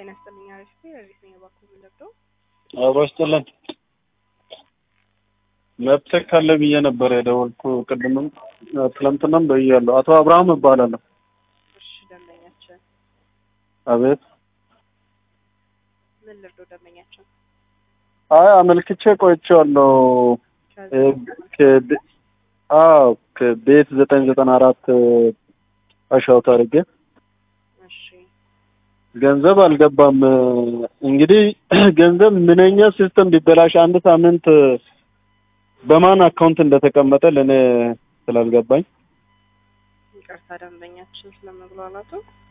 ጤና ይስጥልኝ። አሪፍ ረዲት ነኝ። እባክዎ ምን ልርዳው? አብሮ ይስጥልን። መብትህ ካለ ብዬ ነበር የደወልኩ ቅድምም ትላንትናም ብያለሁ። አቶ አብርሃም እባላለሁ። እሺ ደንበኛችን አቤት። ምን ልርዳው? ደንበኛችን አይ አመልክቼ ቆይቼዋለሁ። ከቤ- አዎ ከቤት ዘጠኝ ዘጠና አራት አሻውት አድርጌ እሺ ገንዘብ አልገባም። እንግዲህ ገንዘብ ምንኛ ሲስተም ቢበላሽ አንድ ሳምንት በማን አካውንት እንደተቀመጠ ለእኔ ስላልገባኝ ይቅርታ ደንበኛችን ስለመግባባቱ